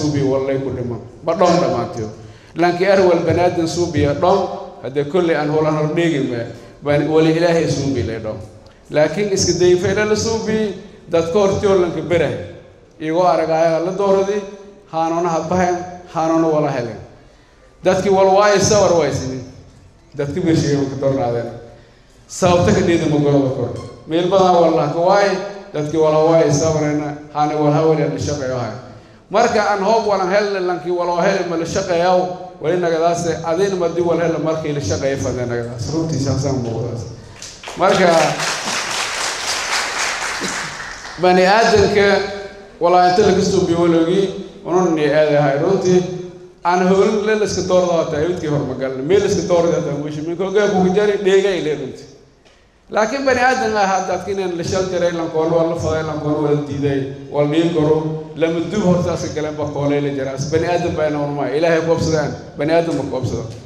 suubiya wallay ku dhiman ma dhoon dhammaantiyo laakiin arwal banaadan suubiya dhon haddee kolley aan holan hor dheegima wali ilaahay suubi lay dhon laakiin iska dayfayla la suubiyi dadka hortiyoolanka berah iyagoo aragaayaga la dooradi haanoona hadbahayn haanoona wala helen dadkii walwaayo sawar waysinin dadka beshiga ka dornaadeen sababta ka dhiida magolada kor meel badan wallahka waaye dadkii walawaayo sawarena haana walhawale la shaqeeyo hay marka aan hoob walan helle lankii waloo hele ma la shaqeeyaw wali nagadaase adin madi wal hele markii la shaqeeyo fadee nagadaas runtii saasaan muuqdaas marka bani aadanka walaa inta laga soo biwalogii unun aadahay runtii aan howlin le laska doorda hata awidkii hormagalna meel laska doorda hata wishi minka hogaakuga jari dheegay le runtii laakiin bani aadan ah haddaadka inaan la shal jaray lankoon waa la faday lankoon waa la diiday waa dhiin karo lama dub hortaasa galeen ba koolay la jaraas bani aadan baa ina unmaa ilaahay koobsadaan bani aadan ma koobsado